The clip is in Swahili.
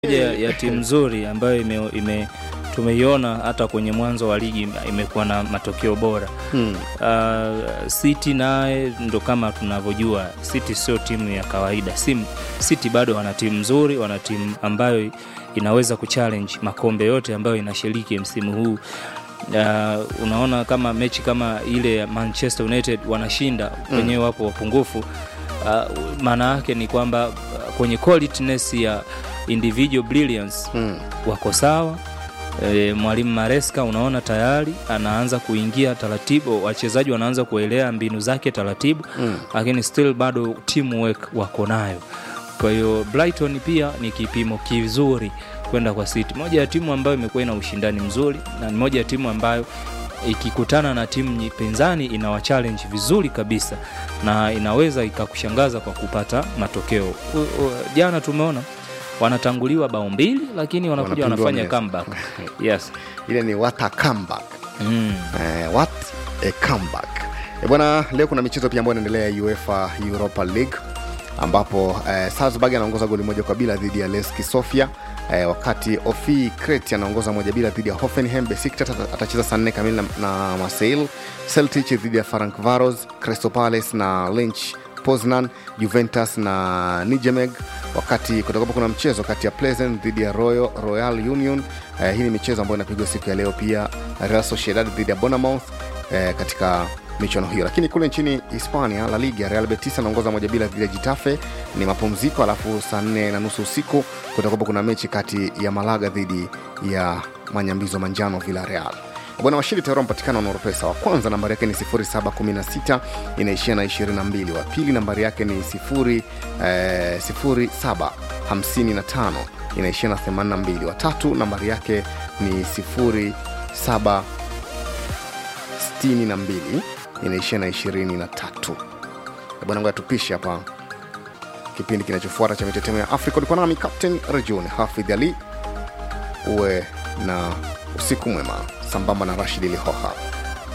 moja ya timu nzuri ambayo ime, ime tumeiona hata kwenye mwanzo wa ligi imekuwa na matokeo bora Hmm. uh, City naye ndo kama tunavyojua City sio timu ya kawaida Sim, City bado wana timu nzuri wana timu ambayo inaweza kuchallenge makombe yote ambayo inashiriki msimu huu uh, unaona kama mechi kama ile ya Manchester United wanashinda wenyewe wapo wapungufu uh, maana yake ni kwamba uh, kwenye qualityness ya individual brilliance Hmm. wako sawa e, mwalimu Maresca unaona tayari anaanza kuingia taratibu, wachezaji wanaanza kuelewa mbinu zake taratibu Mm. lakini still bado teamwork wako nayo. Kwa hiyo Brighton pia ni kipimo kizuri kwenda kwa City, moja ya timu ambayo imekuwa ina ushindani mzuri na ni moja ya timu ambayo ikikutana na timu nyi- pinzani inawa challenge vizuri kabisa na inaweza ikakushangaza kwa kupata matokeo. U, u, jana tumeona wanatanguliwa bao mbili lakini wanakuja Wanapindua wanafanya meza. comeback. Yes. ile ni what a comeback Mm. eh, what a comeback Eh, bwana leo kuna michezo pia ambayo inaendelea ya uefa europa league ambapo eh, salzburg anaongoza goli moja kwa bila dhidi ya leski sofia eh, wakati ofi cret anaongoza moja bila dhidi ya hoffenheim besiktas ata- atacheza saa nne kamili na, na marseille celtic dhidi ya frank varos crystal palace na lynch poznan juventus na nijemeg wakati kutakuwa kuna mchezo kati ya pleasant dhidi ya royal, royal union eh, hii ni michezo ambayo inapigwa siku ya leo pia real sociedad dhidi ya bonamouth eh, katika michuano hiyo lakini kule nchini hispania la liga real betis anaongoza moja bila dhidi ya jitafe ni mapumziko alafu saa nne na nusu usiku kutakuwa kuna mechi kati ya malaga dhidi ya manyambizo manjano villa real bwana washindi tayari wamepatikana na oropesa wa kwanza nambari yake ni 716 inaishia na 22 wa pili nambari yake ni 0, eh, 0755 inaishia na 82 wa tatu nambari yake ni 07 62 inaishia na 23 bwana ngoja tupishe hapa kipindi kinachofuata cha mitetemo ya afrika ulikuwa nami captain rejun hafidh ali uwe na usiku mwema sambamba na rashid lihoha